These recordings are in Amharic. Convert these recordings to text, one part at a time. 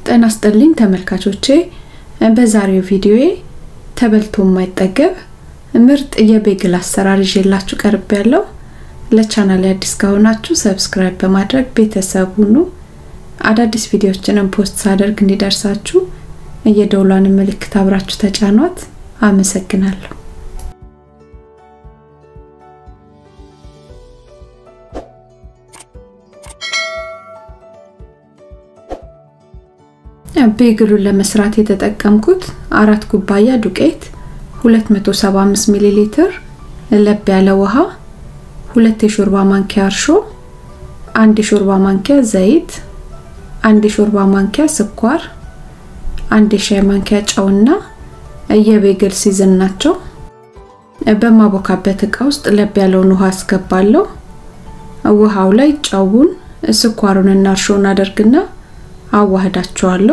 ጤና ይስጥልኝ ተመልካቾቼ፣ በዛሬው ቪዲዮዬ ተበልቶ የማይጠገብ ምርጥ የቤግል አሰራር ይዤላችሁ ቀርብ ያለው። ለቻናል አዲስ ከሆናችሁ ሰብስክራይብ በማድረግ ቤተሰብ ሁኑ። አዳዲስ ቪዲዮዎችንም ፖስት ሳደርግ እንዲደርሳችሁ የደውሏን ምልክት አብራችሁ ተጫኗት። አመሰግናለሁ። ቤግሉን ለመስራት የተጠቀምኩት አራት ኩባያ ዱቄት፣ 275 ሚሊ ሊትር ለብ ያለ ውሃ፣ ሁለት የሾርባ ማንኪያ እርሾ፣ አንድ የሾርባ ማንኪያ ዘይት፣ አንድ የሾርባ ማንኪያ ስኳር፣ አንድ የሻይ ማንኪያ ጨውና የቤግል ሲዝን ናቸው። በማቦካበት እቃ ውስጥ ለብ ያለውን ውሃ አስገባለሁ። ውሃው ላይ ጨውን፣ ስኳሩንና እርሾን አደርግና አዋህዳቸዋለሁ።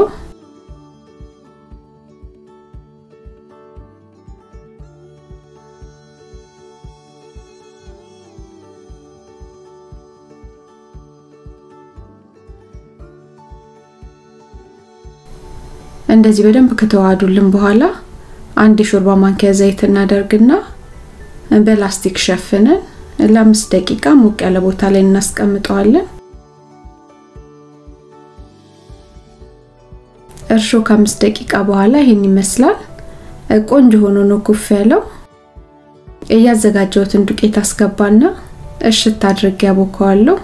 እንደዚህ በደንብ ከተዋሃዱልን በኋላ አንድ የሾርባ ማንኪያ ዘይት እናደርግና በላስቲክ ሸፍነን ለአምስት ደቂቃ ሞቅ ያለ ቦታ ላይ እናስቀምጠዋለን። እርሾ ከአምስት ደቂቃ በኋላ ይሄን ይመስላል። ቆንጆ ሆኖ ነው ኩፍ ያለው። እያዘጋጀሁትን ዱቄት አስገባና እሽት አድርጌ ያቦከዋለሁ።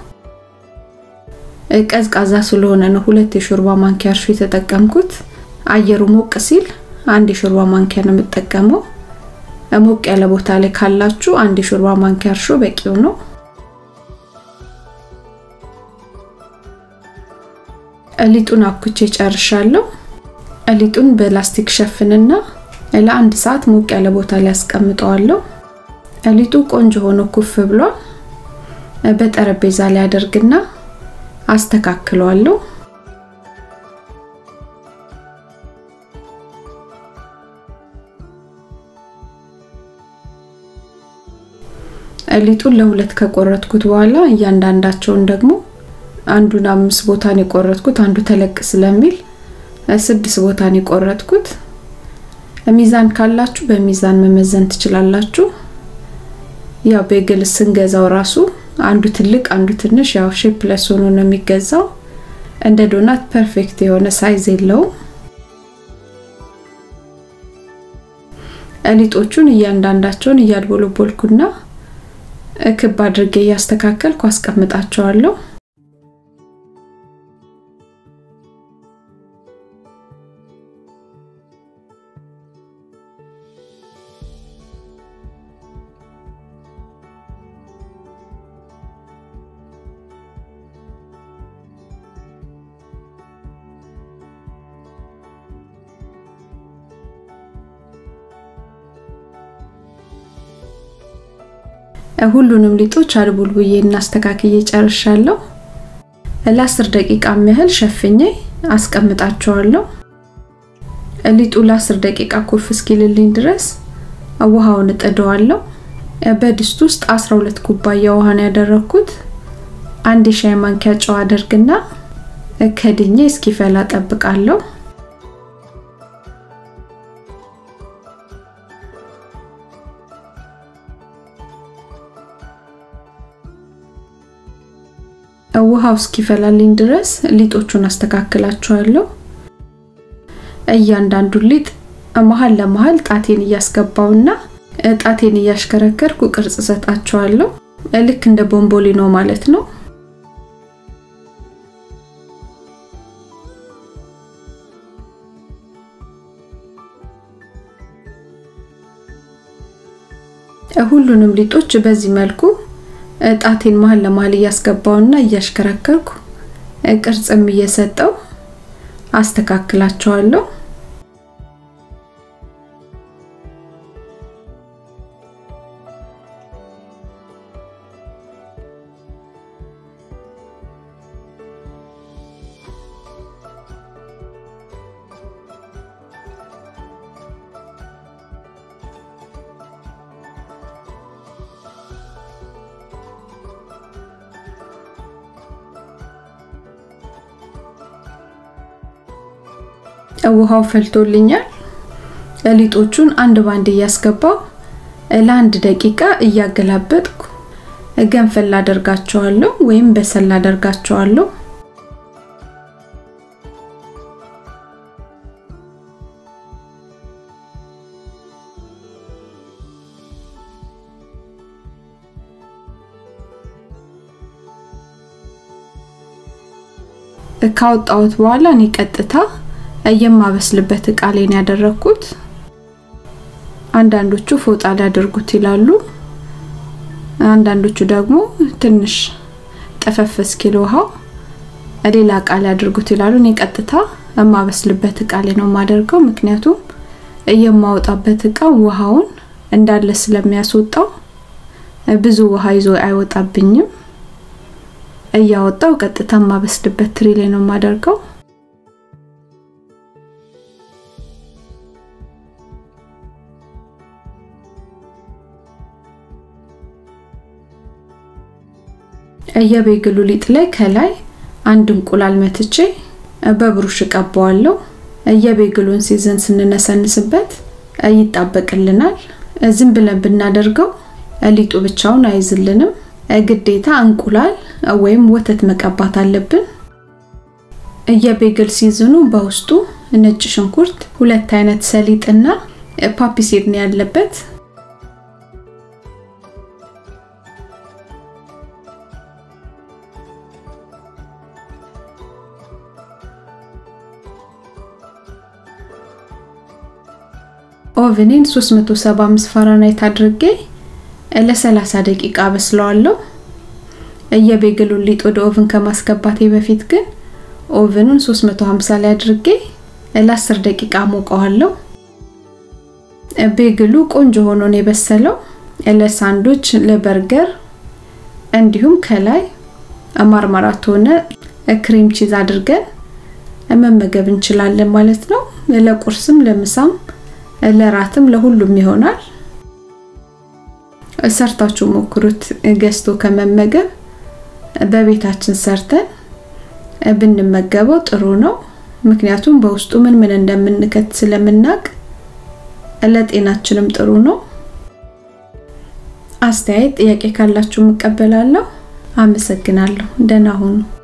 ቀዝቃዛ ስለሆነ ነው ሁለት የሾርባ ማንኪያ እርሾ የተጠቀምኩት። አየሩ ሞቅ ሲል አንድ የሾርባ ማንኪያ ነው የምጠቀመው። ሞቅ ያለ ቦታ ላይ ካላችሁ አንድ የሾርባ ማንኪያ እርሾ በቂው ነው። ሊጡን አብኩቼ ጨርሻለሁ። ሊጡን በላስቲክ ሸፍንና ለአንድ ሰዓት ሞቅ ያለ ቦታ ላይ አስቀምጠዋለሁ። ሊጡ ቆንጆ ሆኖ ኩፍ ብሏል። በጠረጴዛ ላይ አደርግና አስተካክለዋለሁ። ሊጡን ለሁለት ከቆረጥኩት በኋላ እያንዳንዳቸውን ደግሞ አንዱን አምስት ቦታን የቆረጥኩት አንዱ ተለቅ ስለሚል ስድስት ቦታን የቆረጥኩት። ሚዛን ካላችሁ በሚዛን መመዘን ትችላላችሁ። ያው ቤግል ስንገዛው ራሱ አንዱ ትልቅ አንዱ ትንሽ ያው ሼፕለስ ሆኖ ነው የሚገዛው። እንደ ዶናት ፐርፌክት የሆነ ሳይዝ የለውም። ሊጦቹን እያንዳንዳቸውን እያድቦለቦልኩና ክብ አድርጌ እያስተካከልኩ አስቀምጣቸዋለሁ። ሁሉንም ሊጦች አድቡልቡዬ እናስተካክዬ ጨርሻለሁ። ለአስር ደቂቃ ያህል ሸፍኜ አስቀምጣቸዋለሁ። ሊጡ ለአስር ደቂቃ ኩፍ እስኪልልኝ ድረስ ውሃውን እጥደዋለሁ። በድስት ውስጥ 12 ኩባያ ውሃ ነው ያደረኩት። አንድ የሻይ ማንኪያ ጨው አደርግና ከድኜ እስኪፈላ ጠብቃለሁ። ውሃው እስኪፈላልኝ ድረስ ሊጦቹን አስተካክላቸዋለሁ። እያንዳንዱን ሊጥ መሀል ለመሀል ጣቴን እያስገባውና ጣቴን እያሽከረከርኩ ቅርጽ ሰጣቸዋለሁ። ልክ እንደ ቦምቦሊኖ ማለት ነው። ሁሉንም ሊጦች በዚህ መልኩ ጣቴን መሀል ለመሀል እያስገባውና እያሽከረከርኩ ቅርጽም እየሰጠው አስተካክላቸዋለሁ። ውሃው ፈልቶልኛል። ሊጦቹን አንድ ባንድ እያስገባው ለአንድ ደቂቃ እያገላበጥኩ ገንፈል አደርጋቸዋለሁ ወይም በሰል አደርጋቸዋለሁ። ካወጣሁት በኋላ እኔ ቀጥታ የማበስልበት እቃ ላይ ነው ያደረኩት። አንዳንዶቹ ፎጣ ሊያደርጉት ይላሉ። አንዳንዶቹ ደግሞ ትንሽ ጠፈፍ እስኪል ውሃው ሌላ እቃ ሊያደርጉት ይላሉ። እኔ ቀጥታ የማበስልበት እቃ ላይ ነው የማደርገው። ምክንያቱም የማወጣበት እቃ ውሃውን እንዳለ ስለሚያስወጣው ብዙ ውሃ ይዞ አይወጣብኝም። እያወጣው ቀጥታ የማበስልበት ትሪ ላይ ነው የማደርገው። የቤግሉ ሊጥ ላይ ከላይ አንድ እንቁላል መትቼ በብሩሽ እቀባዋለሁ። የቤግሉን ሲዘን ስንነሰንስበት ይጣበቅልናል። ዝም ብለን ብናደርገው ሊጡ ብቻውን አይዝልንም። ግዴታ እንቁላል ወይም ወተት መቀባት አለብን። የቤግል ሲዝኑ በውስጡ ነጭ ሽንኩርት፣ ሁለት አይነት ሰሊጥና ፓፒሲድ ነው ያለበት። ኦቨኔን 375 ፋራናይት አድርጌ ለ30 ደቂቃ በስለዋለሁ። የቤግሉን ሊጥ ወደ ኦቭን ከማስገባቴ በፊት ግን ኦቨኑን 350 ላይ አድርጌ ለ10 ደቂቃ ሞቀዋለሁ። ቤግሉ ቆንጆ ሆኖ ነው የበሰለው። ለሳንዶች፣ ለበርገር እንዲሁም ከላይ ማርማራት ሆነ ክሬም ቺዝ አድርገን መመገብ እንችላለን ማለት ነው። ለቁርስም፣ ለምሳም፣ ለራትም ለሁሉም ይሆናል። ሰርታችሁ ሞክሩት። ገዝቶ ከመመገብ በቤታችን ሰርተን ብንመገበው ጥሩ ነው። ምክንያቱም በውስጡ ምን ምን እንደምንከት ስለምናቅ ለጤናችንም ጥሩ ነው። አስተያየት፣ ጥያቄ ካላችሁ እቀበላለሁ። አመሰግናለሁ። ደህና ሁኑ።